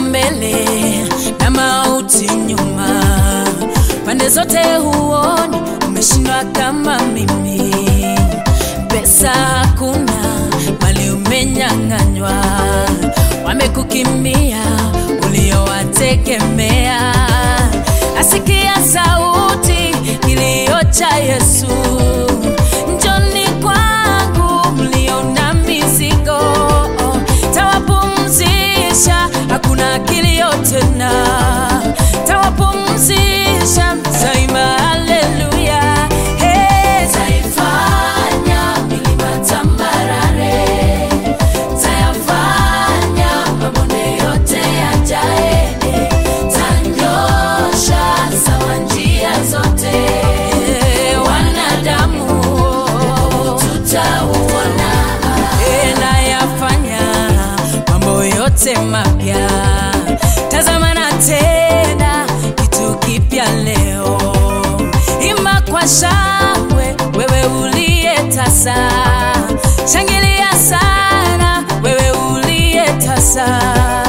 mbele na mauti nyuma, pande zote huoni, umeshindwa kama mimi. Pesa hakuna, mali umenyang'anywa, wamekukimbia uliowategemea. Asikia sauti kilio cha Yesu, njoni kwangu mlio na mizigo, tawapumzisha, hakuna kilio tena, tawapumzisha, taima haleluya. Hey, taifanya milima tambarare, tayafanya mabonde yote yajae, tanyosha sawa njia zote, wanadamu tutauona, nayafanya mambo yote mapya. Tazama na tena kitu kipya leo, imba kwa shangwe, wewe uliye tasa, shangilia sana, wewe uliye tasa